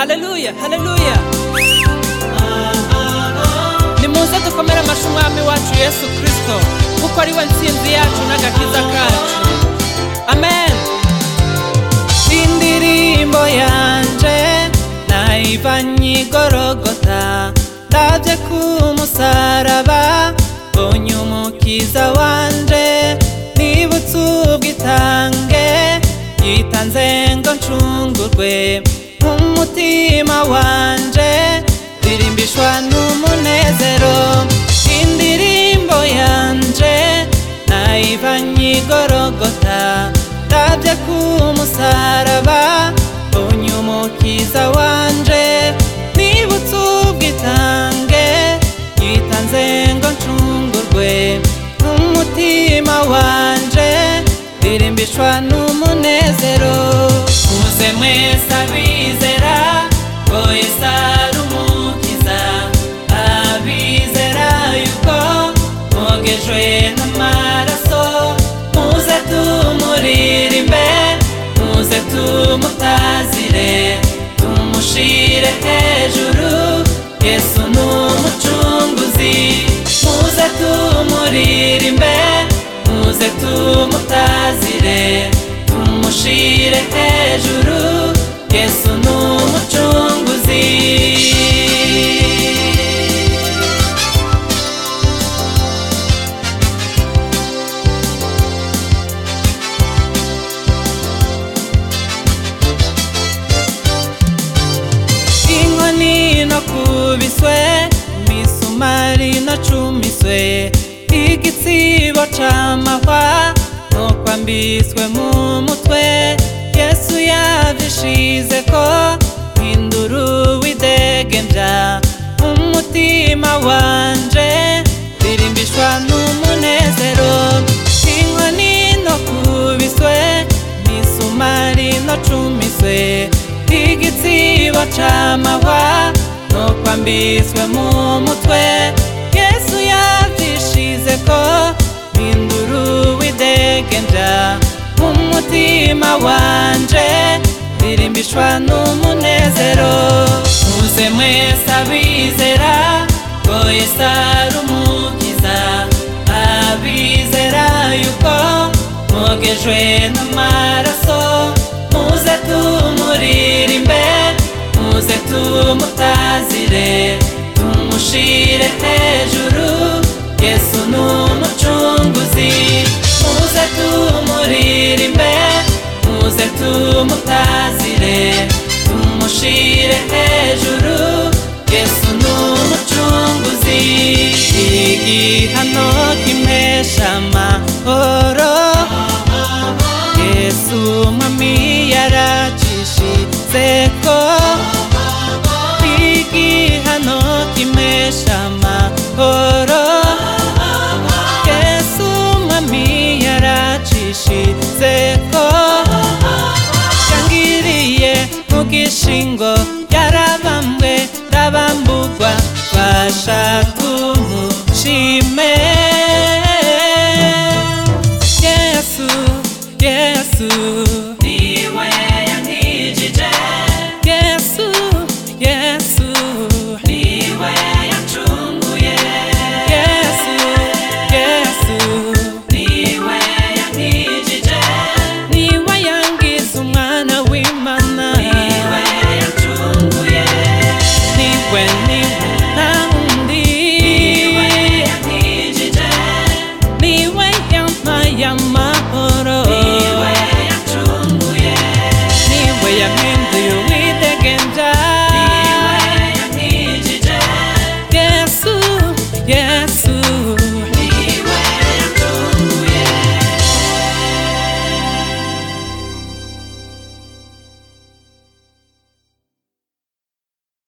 haleluya haleluya nimuze dukomere amashyi umwami wacu yesu kirisito kuko ari we ntsinzi yacu n'agakiza kacu amen indirimbo yanje nayivanye igorogota ndabye ku musaraba mbonye umukiza wanje nibutse ubwitange yitanze ngo ncungurwe umutima wanje ndirimbishwa n'umunezero indirimbo yanje nayivanye igorogota ndabye ku musaraba mbonye umukiza wanje nibutse ubwitange yitanze ngo ncungurwe umutima wanje ndirimbishwa n'umunezero muze mwese abizera ko yesu ari umukiza abizera yuko mwogejwe n'amaraso muze tumuririmbe muze tumutazire tumushire hejuru yesu ni umucunguzi muze tumuririmbe muze tumutazire tumushire hejuru yesu ni umucunguzi inkoni no kubiswe imisumari no cumiswe igitsibo c'amahwa no kwambiswe mu mutwe yesu yavyishize ko hindura uwidegenja umutima wanje ndirimbishwa n'umunezero inkoni no kubiswe imisumari no cumiswe igitsibo c'amahwa no kwambiswe mu mutwe yesu yavyishize ko hindura uwidegenja umutima wanje ndirimbishwa n'umunezero muze mwese abizera ko yesu ari umukiza abizera yuko mwogejwe n'amaraso muze tumuririmbe muze tumutazire tumushire hejuru yesu ni umucunguzi muze tumuririmbe muze tumutazire tumushire hejuru yesu ni umucunguzi igihano kimesha amahoro yesu mwami yaracishizeko igihano kimesha amahoro yesu mwami yaracishizeko yangiriye mu gishingo